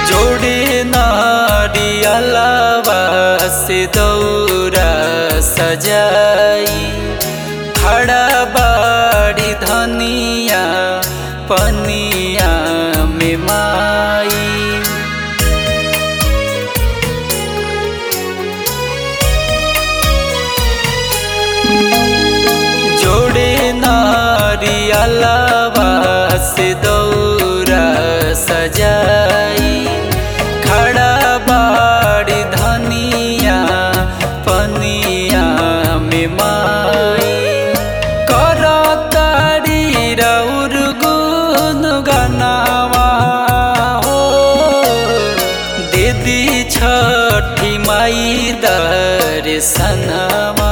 जोड़े नारियलवा से दौरा सजाई खड़ा बाड़ी धनिया पनिया में माई जोड़े नारियलवा से दौरा सजाई खड़ा बाड़ी धनिया पनिया में माई कर तारी रौर गुन गनावा हो दीदी छठी माई दर्शनवा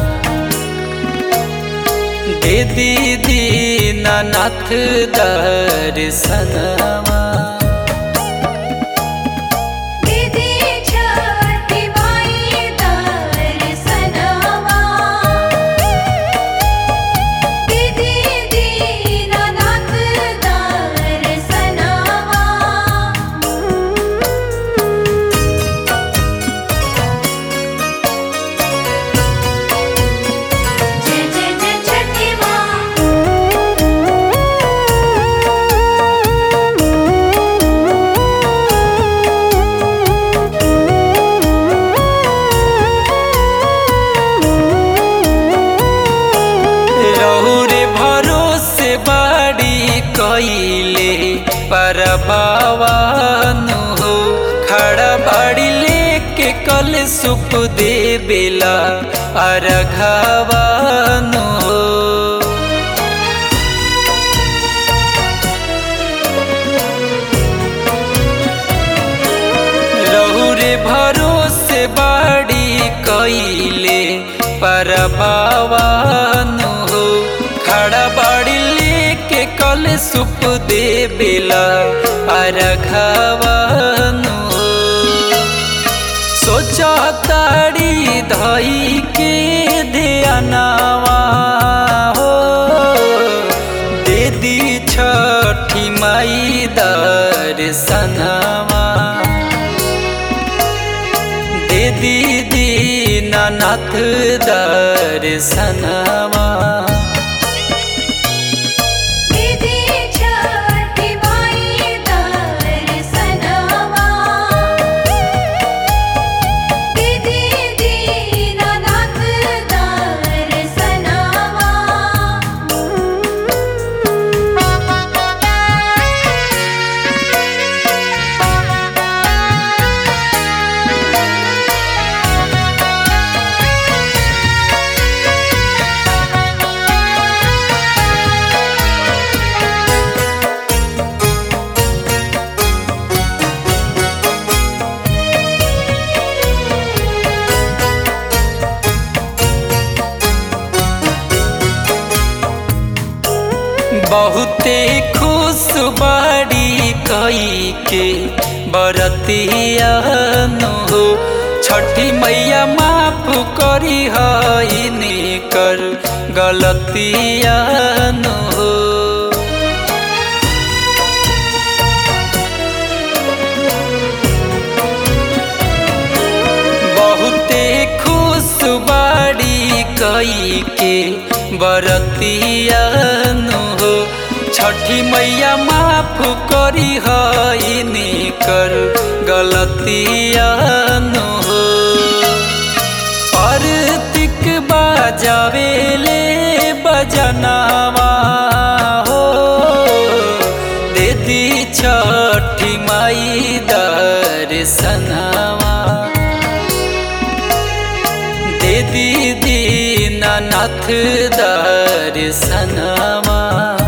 दीदी दीनानाथ दर्शनवा दीदी छठी माई दर्शनवा दीदी दीनानाथ दर्शनवा जय जय जय छठी रहुरे भरोसे बाड़ी कइले पर बावानु हो खड़ा बाड़ी लेके कल सुप दे बेला अरघावानु हो रहुरे भरोसे बाड़ी कइले पर बावानु हो खड़ा बाड़ी लेके कल सुप दे बेला अरघावानु हो सोचा ताड़ी धई के ध्यानवा हो दीदी छठी माई दर्शनवा दीदी दीनानाथ दर्शनवा दीदी छठी माई दर्शनवा दीदी दीनानाथ बहुते खुश बाड़ी कई के बरतियानु हो छठी मैया माफ करी हईनी कर गलतियानु हो बहुते खुश बाड़ी कई के बरतियानु हो छठी मैया माफ करी हईनी कर गलतियानु हो परतिक बाजावेले बजनावा हो दीदी छठी माई दर्शनवा दीदी दीनानाथ दर्शनवा